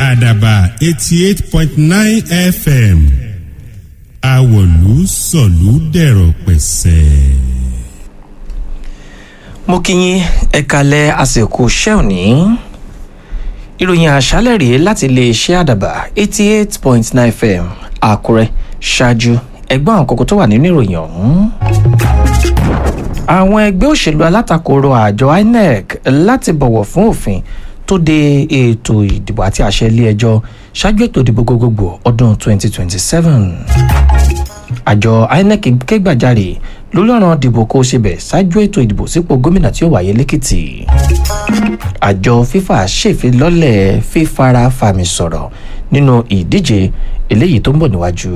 àdàbà eighty eight point nine fm àwọ̀lú sọ̀lú dẹ̀rọ̀ pẹ̀sẹ̀. mo kí yín ẹ kalẹ̀ àsìkò iṣẹ́ òní ìròyìn àṣálẹ̀ rèé láti iléeṣẹ́ àdàbà eighty eight point nine fm àkúrẹ́ ṣáájú ẹgbọ́n àwọn kókó tó wà nínú ìròyìn ọ̀hún. àwọn ẹgbẹ́ òṣèlú alátakò rọ àjọ inec láti bọ̀wọ̀ fún òfin tó de ètò ìdìbò àti àṣẹ ilé ẹjọ́ ṣáájú ètò ìdìbò gbogbogbò ọdún 2027. àjọ inec ké gbàjarè lórí ọ̀ràn dìbò kó síbẹ̀ ṣáájú ètò ìdìbò sípò gómìnà tí ó wáyé lẹ́kìtì. àjọ fifa ṣèfilọ́lẹ̀ fífara fàmì sọ̀rọ̀ nínú ìdíje eléyìí tó ń bọ̀ níwájú.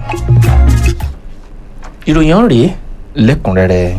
ìròyìn ọ̀hún rèé lẹ́kùnrẹ́rẹ́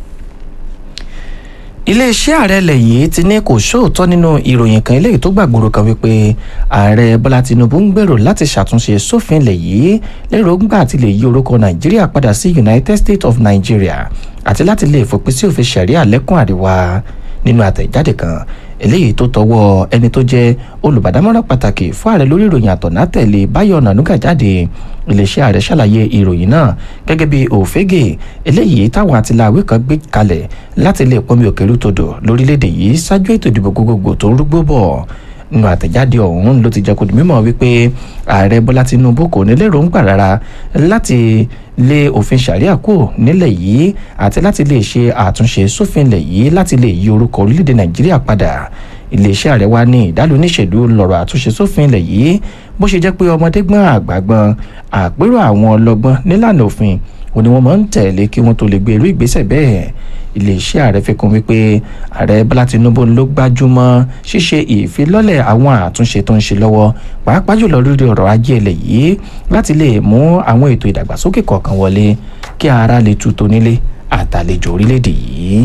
iléeṣẹ́ ààrẹ ilẹ̀ yìí ti ní kò sóòótọ́ nínú ìròyìn kan eléyìí tó gbàgbóró kan wípé ààrẹ bọ́lá tinubu ń gbèrò láti ṣàtúnṣe sófin ilẹ̀ yìí lérògbà àti lè yí orúkọ nàìjíríà padà sí united states of nigeria àti láti lè fòpin sí òfin ṣẹ̀ríà lẹ́kùn àríwá nínú àtẹ̀jáde kan eléyìí tó tọwọ́ ẹni tó jẹ́ olùbádámọ́ràn pàtàkì fún ààrẹ lórí ìròyìn àtọ̀nà tẹ̀lé báyọ̀ nànúgà jáde iléeṣẹ́ ààrẹ ṣàlàyé ìròyìn náà gẹ́gẹ́ bí òfégè eléyìí táwọn àtìláwé kan gbé kalẹ̀ láti lè pọnmi òkèlú todò lórílẹ̀‐èdè yìí ṣáájú ètò ìdìbò gbogbogbò tó ń rúgbó bọ̀ nínú àtẹ̀jáde ọ̀hún ló ti jẹ́ kó di mímọ̀ wípé ààrẹ bọ́lá tinubu kò ní lérògbà rárá láti lé òfin ṣàríà kúrò nílẹ̀ yìí àti láti lè ṣe àtúnṣe sófin ilẹ̀ yìí láti lè yí orúkọ orílẹ̀-èdè nàìjíríà padà iléeṣẹ́ ààrẹ wa ní ìdálò níṣèlú lọ́rọ̀ àtúnṣe sófin ilẹ̀ yìí bó ṣe jẹ́ pé ọmọdé gbọ́n àgbà gbọ́n àpérò àwọn ọlọ́gbọ́n nílànà òfin òní wọ́n máa ń tẹ̀lé kí wọ́n tó lè gbé irú ìgbésẹ̀ bẹ́ẹ̀ iléeṣẹ́ ààrẹ fi kún wípé ààrẹ bọ́lá tinubu ló gbájúmọ́ ṣíṣe ìfilọ́lẹ̀ àwọn àtúnṣe tó ń ṣe lọ́wọ́ pàápàá jùlọ lórí ọ̀rọ̀ ajé ilẹ̀ yìí láti lè mú àwọn ètò ìdàgbàsókè kọ̀ọ̀kan wọlé kí ara lè tu tonílé àtàlejò orílẹ̀-èdè yìí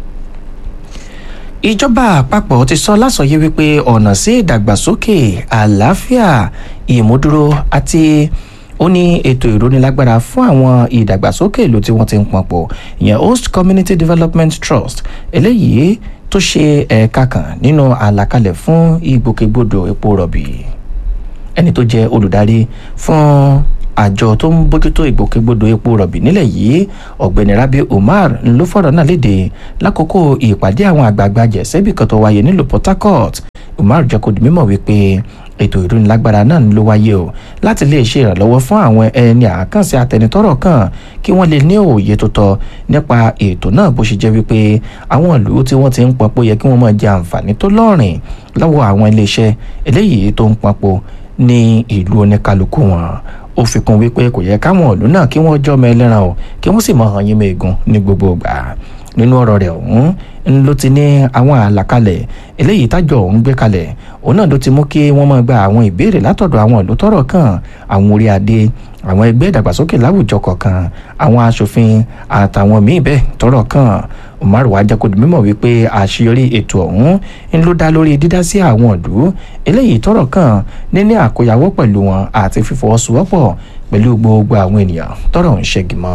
ìjọba àpapọ̀ ti sọ lásọyé wípé ọ̀nà sí ìdàgbàsókè àlàáfíà ìmúdúró àti ó ní ètò ìrónilágbára fún àwọn ìdàgbàsókè ìlú tí wọ́n ti ń pọn pọ̀ ìyẹn host community development trust eléyìí tó ṣe ẹ̀ka kan nínú àlàkalẹ̀ fún ìgbòkègbodò epo rọ̀bì ẹni tó jẹ́ olùdarí fún àjọ tó ń bójútó ìgbòkègbodò epo rọ̀bì nílẹ̀ yìí ọ̀gbẹ́ni rabi umar ló fọ̀rọ̀ náà léde lákòókò ìpàdé àwọn àgbààgbà jẹ̀sẹ́bì kan tó wáyé nílùú port harcourt umar jẹ́ kó di mímọ̀ wípé ètò ìrónilágbára náà ló wáyé o láti lè ṣe ìrànlọ́wọ́ fún àwọn ẹni àkànṣe àtẹnitọ́rọ̀ kan kí wọ́n lè ní òye tó tọ́ nípa ètò náà bó ṣe jẹ́ wípé àwọn ìlú tí wọ́n ti ń pọnpọ̀ yẹ kí wọ́n máa jẹ àǹfààní tó lọ́rìn lọ́wọ́ àwọn iléeṣẹ́ eléyìí tó ń pọnpọ̀ ní ìlú oníkálukú wọn ó fi kún wípé kò yẹ káwọn ìlú náà kí wọ́n jọ́ ọmọ ẹlẹ́ran o kí wọ́n sì mọ hàn yín mẹ́ẹ̀gùn ní gbogbo ìgbà nínú ọ̀rọ̀ rẹ̀ ọ̀hún ń ló ti ní àwọn àlàkalẹ̀ eléyìí tájọ ọ̀hún gbé kalẹ̀ òun náà ló ti mú kí wọ́n máa gba àwọn ìbéèrè látọ̀dọ̀ àwọn ìlú tọ́rọ̀ kàn àwọn orí adé àwọn ẹgbẹ́ ìdàgbàsókè láwùjọ kọ̀ọ̀kan àwọn aṣòfin àtàwọn míì bẹ́ẹ̀ tọ́rọ̀ kàn umar wa jẹ́ kó di mímọ̀ wípé àṣeyọrí ètò ọ̀hún ń ló dá lórí dídá sí àwọn ìlú eléyìí tọ́rọ̀ kàn níní àkóyawọ́ pẹ̀lú wọn àti fífọwọ́sowọ́pọ̀ pẹ̀lú gbogbo àwọn ènìyàn tọ́rọ̀ ń ṣẹ́gi mọ́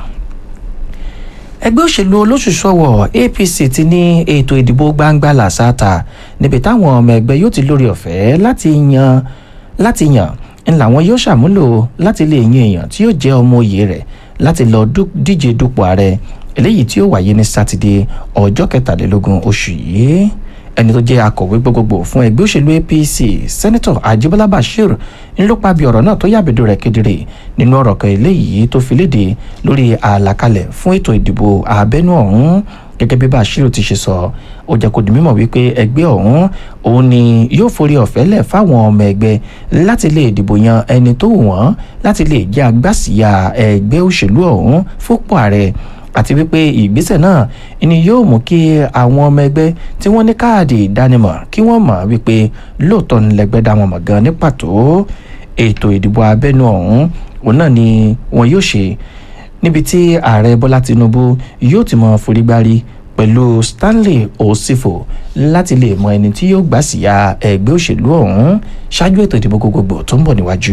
ẹgbẹ́ òṣèlú olóṣùṣọ́wọ̀ apc ti ní ètò ìdìbò gbangba làṣàtà níbi táwọn ọmọ ẹgbẹ́ yóò ti lórí ọ̀fẹ́ láti yan láti yàn ń làwọn yóò ṣàmúlò láti lè yan èèyàn tí yóò jẹ́ ọmọ òye rẹ̀ láti lọ díje dupò ààrẹ eléyìí tí ó wáyé ní sátidé ọjọ́ kẹtàlélógún oṣù yìí ẹni tó jẹ́ akọ̀wé gbogbogbò fún ẹgbẹ́ òṣèlú apc sẹ́nitọ̀ ajibola bashir ń ló pa bí ọ̀rọ̀ náà tó yàbẹ̀dọ̀ rẹ̀ kedere nínú ọ̀rọ̀ kan eléyìí tó fi léde lórí àlàkalẹ̀ fún ètò ìdìbò abẹ́nú ọ̀hún gẹ́gẹ́ bí bashir ti ṣe sọ ó jẹ́ kó di mímọ̀ wípé ẹgbẹ́ ọ̀hún òun ni yóò forí ọ̀fẹ́ lẹ̀ fáwọn ọmọ ẹgbẹ́ láti lè dìbò yan ẹni tó wù wọ́n láti lè jẹ́ agbásíyà ẹgbẹ́ òṣèlú ọ̀hún fúnpọ̀ ààrẹ àti wípé ìgbésẹ̀ náà ni yóò mú kí àwọn ọmọ ẹgbẹ́ tí wọ́n ní káàdì ìdánimọ̀ kí wọ́n mọ̀ wípé lóòótọ́ ni lẹ́gbẹ́ dá wọn mọ̀ gan ní pàtó ètò ìdìbò abẹ́nú ọ̀hún òun náà ni wọn yóò ṣe níbi tí ààrẹ bọ́lá tinubu yóò ti mọ forígbárí pẹ̀lú stanley osifo láti lè mọ ẹni tí yóò gbà síyà ẹgbẹ́ òṣèlú ọ̀hún ṣáájú ètò ìdìbò gbogbogbò tó ń bọ̀ níwájú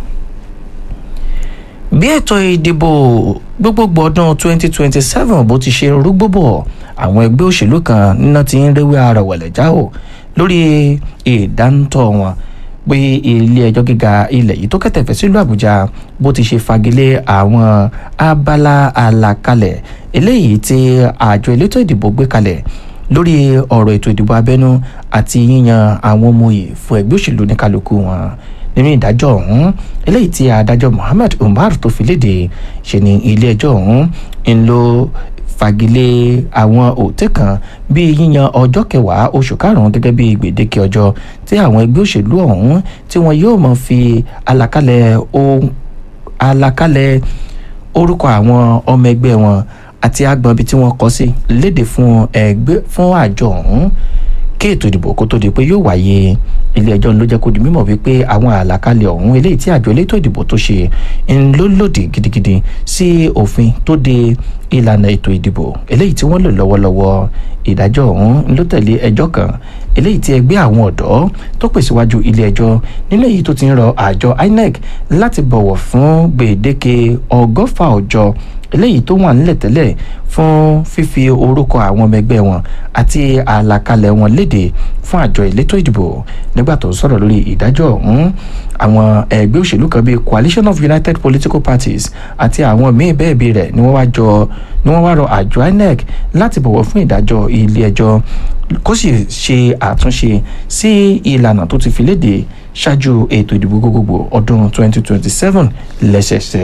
bí ètò ìdìbò gbogbogbò ọdún 2027 bó ti ṣe rúgbó bọ̀ àwọn ẹgbẹ́ òṣèlú kan níná ti ń réwé ara wẹ̀lẹ̀ já o lórí ìdántọ́ wọn pé ilé ẹjọ́ gíga ilẹ̀ yìí tó kẹ̀tẹ̀fẹ̀ sílùú àbújá bó ti ṣe fagilé àwọn abala àlàkalẹ̀ eléyìí tí àjọ elétò ìdìbò gbé kalẹ̀ lórí ọ̀rọ̀ ètò ìdìbò abẹ́nú àti yíyan àwọn ọmọ òye fún ẹgbẹ́ òṣèlú ní kálukú wọn nínú ìdájọ́ ọ̀hún eléyìí tí adájọ́ Muhammad Umar tó fi léde ṣe ni ilé ẹjọ́ ọ̀hún ń lo fagilé àwọn òtẹ́ kan bíi yíyan ọjọ́ kẹwàá oṣù karùn-ún gẹ́gẹ́ bíi gbèdéke ọjọ́ tí àwọn ẹgbẹ́ òṣèlú ọ̀hún tí wọn yóò mọ̀ fi àlàkalẹ̀ ohun àlàkalẹ̀ orúkọ àwọn ọmọ ẹgbẹ́ wọn àti agbọ̀n ibi tí wọ́n kọ sí léde fún ẹgbẹ́ fún àjọ ọ̀hún kí ètò ìdìbò kó tó di pé yóò wáyé ilé ẹjọ́ ló jẹ́ kó di mímọ̀ wípé àwọn àlàkalẹ̀ ọ̀hún eléyìí tí àjọ elétò ìdìbò tó ṣe ń ló lòdì gidigidi sí òfin tó de ìlànà ètò ìdìbò eléyìí tí wọ́n lò lọ́wọ́lọ́wọ́ ìdájọ́ ọ̀hún ló tẹ̀lé ẹjọ́ kan eléyìí tí ẹgbẹ́ àwọn ọ̀dọ́ tó pè síwájú ilé ẹjọ́ nínú èyí tó ti ń rọ àjọ INEC láti bọ̀wọ̀ fún gbèdéke ọgọ́fà ọjọ́ eléyìí tó wà nílẹ̀ tẹ́lẹ̀ fún fífi orúkọ àwọn ọmọ ẹgbẹ́ wọn àti àlàkalẹ̀ wọn léde fún àjọ elétò ìdìbò nígbà tó ń sọ̀rọ̀ lórí ìdájọ́ ọ̀hún àwọn ẹgbẹ́ òṣèlú kan bíi coalition of united political parties àti àwọn míín bẹ́ẹ̀ bí rẹ̀ ni wọ́n wá jọ ni wọ́n wá rọ àjọ INEC láti bọ̀wọ̀ fún ìdájọ́ ilé ẹjọ́ kó sì ṣe àtúnṣe sí ìlànà tó ti fi léde ṣáájú ètò ìdìbò gbogbogbò ọdún 2027 lẹ́sẹẹsẹ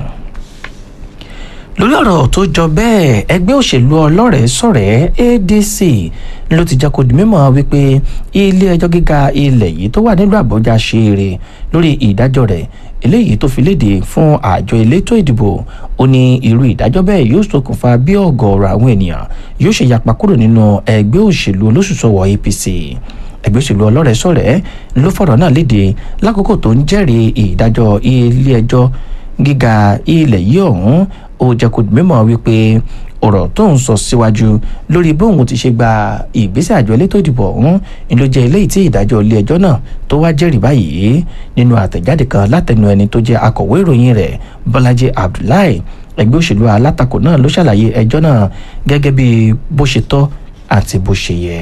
lórí ọ̀rọ̀ tó jọ bẹ́ẹ̀ ẹgbẹ́ òṣèlú ọlọ́rẹ̀ẹ́ sọ̀rẹ́ ADC ló ti jẹ́ kó di mímọ̀ wípé ilé ẹjọ́ gíga ilẹ̀ yìí tó wà nílùú Àbújá ṣe eré lórí ìdájọ́ rẹ̀ eléyìí tó fi léde fún àjọ elétò ìdìbò ó ní irú ìdájọ́ bẹ́ẹ̀ yóò ṣokùnfà bí ọ̀gọ̀ọ̀rọ̀ àwọn ènìyàn yóò ṣe yapa kúrò nínú ẹgbẹ́ òṣèlú olóṣùṣọwọ̀ APC ẹgbẹ́ òṣèlú ọlọ́rẹ̀ẹ́ sọ̀rẹ́ ló fọ̀rọ̀ náà léde lákòókò tó ń jẹ́rìí ìdájọ́ ilé ẹjọ́ gíga ilẹ̀ yìí ọ̀hún ó jẹ́ kó mímọ̀ wípé ọ̀rọ̀ tó ń sọ síwájú lórí bóun ti ṣe gba ìgbésẹ̀ àjọ elétò ìdìbò ọ̀hún ni ló jẹ́ eléyìí tí ìdájọ́ ilé ẹjọ́ náà tó wá jẹ́rìí báyìí nínú àtẹ̀jáde kan látẹnu ẹni tó jẹ́ akọ̀wé ìròyìn rẹ̀ Bọ́lájí Abdullahi ẹgbẹ́ òṣèlú alátakò náà ló ṣàlàyé ẹjọ́ náà gẹ́gẹ́ bí bó ṣe tọ́ àti bó ṣe yẹ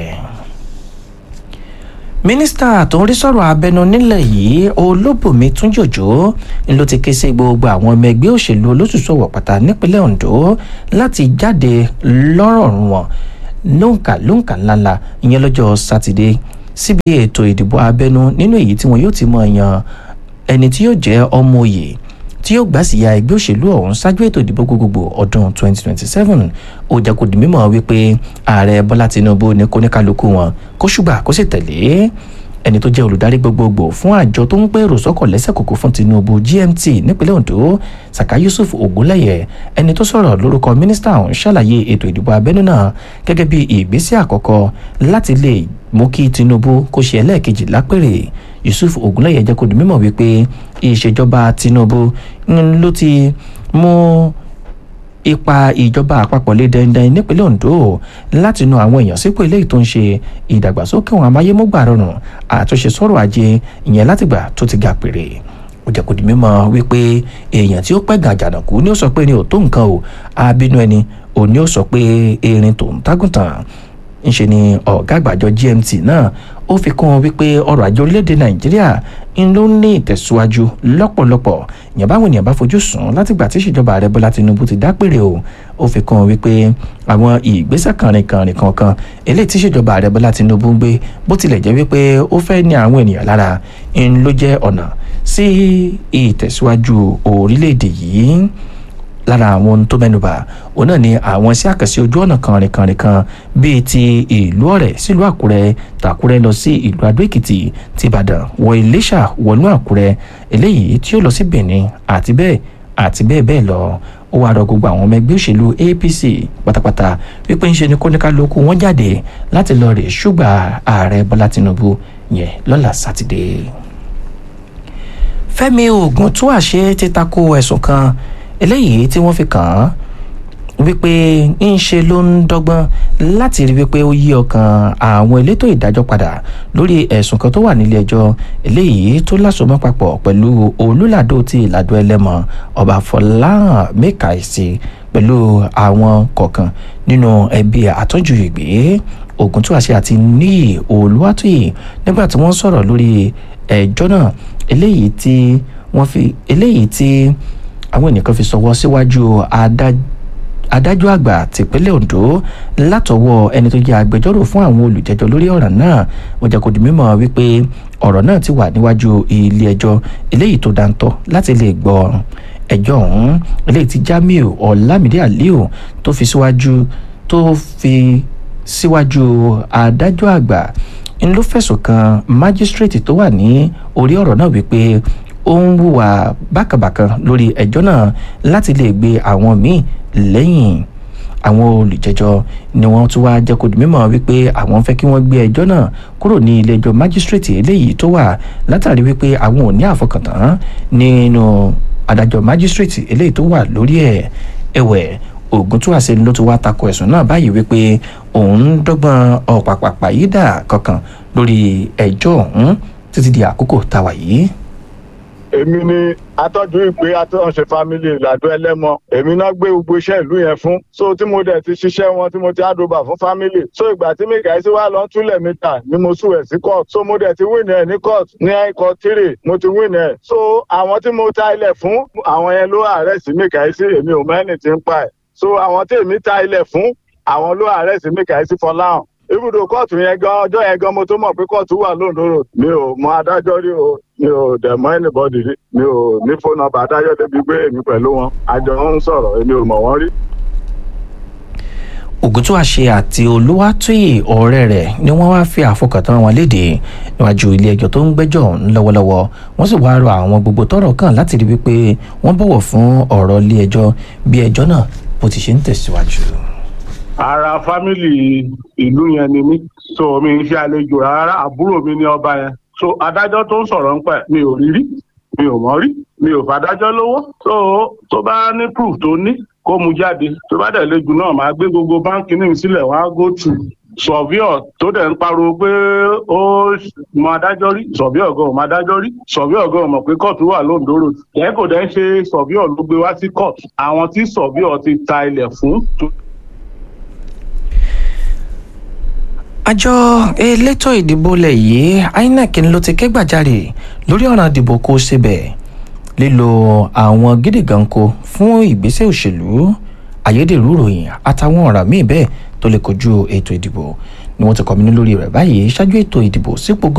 mínísítà tó ń rí sọ̀rọ̀ abẹnú nílẹ̀ yìí olóbùnmi túnjòjò ló ti ké sí gbogbo àwọn ọmọ ẹgbẹ́ òṣèlú olóṣùṣọ̀wọ̀ pátá nípínlẹ̀ Ondo láti jáde lọ́rọ̀ọ̀rùn wọn lóǹkà lóǹkà ńláńlá ìyẹn lọ́jọ́ sátidé síbi ètò ìdìbò abẹnú nínú èyí tí wọn yóò ti mọ̀ yan ẹni tí yóò jẹ́ ọmọ òye tí yóò gbà síya ẹgbẹ́ òṣèlú ọ̀hún ṣáájú ètò ìdìbò gbogbogbò ọdún 2027 ó jẹ́ kó di mímọ̀ wípé ààrẹ bọ́lá tinubu ní kóníkálukú wọn kó ṣùgbà kó sì tẹ̀lé ẹni tó jẹ́ olùdarí gbogbogbò fún àjọ tó ń pèrò sọ́kọ̀ lẹ́sẹ̀ kòkó fún tinubu gmt nípínlẹ̀ ondo saka yusuf ogunlẹ̀yẹ ẹni tó sọ̀rọ̀ lórúkọ mínísítà ọ̀hún ṣàlàyé ètò ìdìbò abẹ́nú náà gẹ́gẹ́ bí ìgbésẹ̀ àkọ́kọ́ láti lè mú kí tinubu kó ṣe ẹlẹ́ẹ̀kejì lápèrè yusuf ogunlẹ̀yẹ jẹ́ kó di mímọ̀ wípé ìṣèjọba tinubu ló ti mú ipa ìjọba àpapọ̀ lé dandan nípínlẹ̀ Ondo láti nu àwọn èèyàn sípò eléyìí tó ń ṣe ìdàgbàsókè àwọn amáyémọ́gbà rọrùn àtúnṣe sọ̀rọ̀ ajé ìyẹn látìgbà tó ti ga pèrè ó jẹ́ kó di mímọ̀ wípé èèyàn tí ó pẹ́ gàn jàǹdàkú ni ó sọ pé ní ò tó nǹkan o abínú ẹni ò ní ó sọ pé erin tó ń tágùntàn ńṣe ni ọ̀gá àgbàjọ GMT náà ó fi kún un wípé ọrọ̀ ajé orílẹ̀-èdè Nàìjíríà ń ló ní ìtẹ̀síwájú lọ́pọ̀lọpọ̀ ìyẹn báwọn ènìyàn bá fojú sùn látìgbà tí ìṣèjọba ààrẹ Bọ́lá Tinubu ti dápèrè o ó fi kún un wípé àwọn ìgbésẹ̀ kànrìnkànrìn kankan eléyìí tí ìṣèjọba ààrẹ Bọ́lá Tinubu ń gbé bó tilẹ̀ jẹ́ wípé ó fẹ́ ní àwọn ènìyàn lára ń ló jẹ́ ọ̀nà sí ìtẹ̀síwájú orílẹ̀-èdè yìí lára àwọn ohun tó mẹ́nubà òun náà ni àwọn iṣẹ́ àkànṣe ojú ọ̀nà kànrìnkànrìn kan bíi ti ìlú ọ̀rẹ́ sílùú àkúrẹ́ tàkúrẹ́ lọ sí ìlú adó-èkìtì ti ìbàdàn wọ iléṣà wọnú àkúrẹ́ eléyìí tí ó lọ sí benin àti bẹ́ẹ̀ àti bẹ́ẹ̀ bẹ́ẹ̀ lọ ó wáá rọ gbogbo àwọn ọmọ ẹgbẹ́ òṣèlú apc pátápátá wípé ń ṣe ni kóníkálukú wọn jáde láti lọ rè ṣùgbà ààrẹ bọ́lá tinubu yẹn lọ́la sátidé fẹ́mi ògùntúàṣe ti tako ẹ̀sùn kan eléyìí tí wọ́n fi kàn án wípé ń ṣe ló ń dọ́gbọ́n láti rí wípé ó yí ọkàn àwọn elétò ìdájọ́ padà lórí ẹ̀sùn kan tó wà nílé ẹjọ́ eléyìí tó lásomọ́ papọ̀ pẹ̀lú olùlàdó ti ìlàdó ẹlẹ́mọ ọba fọláhàn mẹ́kàìsì pẹ̀lú àwọn kọ̀ọ̀kan nínú ẹbí àtọ́jú ìgbé ògùntúwàṣe àti níyì olúwàtúyì nígbà tí wọ́n sọ̀rọ̀ lórí ẹjọ́ náà eléyìí tí wọ́n fi eléyìí tí àwọn ènìyàn fi sọwọ́ síwájú adájọ́ adájọ́ àgbà tìpínlẹ̀ ondo látọwọ́ ẹni tó jẹ́ agbẹjọ́rò fún àwọn olùjẹ́jọ́ lórí ọ̀ràn náà wọ́n jẹ́ kó di mímọ̀ wípé ọ̀rọ̀ náà ti wà níwájú ilé ẹjọ́ eléyìí tó dáńtọ́ láti lè gbọ́ ẹjọ́ ọ̀hún eléyìí tí jamiu ọ̀làmídé aliu tó fi síwájú tó fi síwájú adájọ́ àgbà ń ló fẹ̀sùn kan májísírèètì tó wà ní orí ọ̀rọ̀ náà wípé ó ń hùwà bákàbàkan lórí ẹjọ́ náà láti lè gbé àwọn míì lẹ́yìn àwọn olùjẹ́jọ́ ni wọ́n tún wá jẹ́ kó di mímọ̀ wípé àwọn fẹ́ kí wọ́n gbé ẹjọ́ náà kúrò ní ilé ẹjọ́ májísírèètì eléyìí tó wà látàrí wípé àwọn ò ní àfọkàntán nínú adájọ́ májísírèètì eléyìí tó wà lórí ẹ̀ ẹ̀wẹ̀ ògùntúwàsí ló ti wá tako ẹ̀sùn náà báyìí wípé òun ń dọ́gbọ́n ọ̀pàpàpà yìí dà kankan lórí ẹjọ́ ọ̀hún títí di àkókò táwa yìí èmi ni atọ́jú ìpè atọ́nṣe family ìlàdó ẹlẹ́mọ èmi náà gbé gbogbo iṣẹ́ ìlú yẹn fún so tí mo dẹ̀ ti ṣiṣẹ́ wọn tí mo ti àdóbà fún family so ìgbà tí mikael sí wà lọ́n túlẹ̀ mítà ni mo sùn ẹ̀ sí court so mo dẹ̀ ti win ẹ̀ ní court ní court three mo ti win ẹ̀ so àwọn tí mo ta ilẹ̀ fún àwọn yẹn ló arrest mikael sí èmi ò mẹ́ni tí ń pa ẹ̀ so àwọn tí èmi ta ilẹ̀ fún àwọn ló arrest mikael sí fọláhàn ibùdó kóòtù yẹn gan ọjọ́ yẹn gan mo tó mọ̀ pé kóòtù wà lóńdó road mi ò mọ adájọ́ rí o mi ò dẹ̀ mọ anybody rí mi ò ní fóònù nọ́mbà adájọ́ débi pé èmi pẹ̀lú wọn àjọ ń sọ̀rọ̀ èmi ò mọ̀ wọ́n rí. ògùntúwàṣe àti olúwàtúyè ọ̀rẹ́ rẹ̀ ni wọ́n wáá fi àfọkàntán wọn léde níwájú ilé ẹjọ́ tó ń gbẹ́jọ́ lọ́wọ́lọ́wọ́ wọ́n sì wáá rọ àwọn gbogbo tọ́rọ̀ kàn láti rí wípé wọ́n bọ̀wọ̀ fún ọ̀rọ̀ ilé ẹjọ́ bí ẹjọ́ náà bó ti ṣe ń tẹ̀síwájú ara fámìlì ìlú yẹn ni mí so mi ń ṣe àlejò rárá àbúrò mi ní ọba yẹn so adájọ́ tó ń sọ̀rọ̀ ń pẹ̀ mi ò rí rí mi ò mọ̀ rí mi ò fàdájọ́ lówó so tó bá ní proof tó ní kó mu jáde tó bá dẹ̀ lejò náà máa gbé gbogbo báńkì ní ìsílẹ̀ wá go to sọ̀víọ̀ tó dẹ̀ ń pariwo pé ó mọ adájọ́ rí sọ̀víọ̀ gan ò mọ adájọ́ rí sọ̀víọ̀ gan ò mọ̀ pé kóòtù wà lóńdó road yẹn kò dẹ̀ ń ṣe sọ̀víọ̀ ló gbé wá sí kóòtù àwọn tí sọ̀víọ̀ ti ta ilẹ̀ fún àjọ elétò ìdìbò lẹ̀ yìí inec ló ti ké gbàjarè lórí ọ̀ràn ìdìbò kó síbẹ̀ lílo àwọn gídígànko fún ìgbésẹ̀ òṣèlú ayédèrú ròyìn àtàwọn ọ̀ràn míì bẹ́ẹ̀ tó lè kojú ètò ìdìbò ni wọ́n ti kọ́minú lórí rẹ̀ báyìí ṣáájú ètò ìdìbò sípò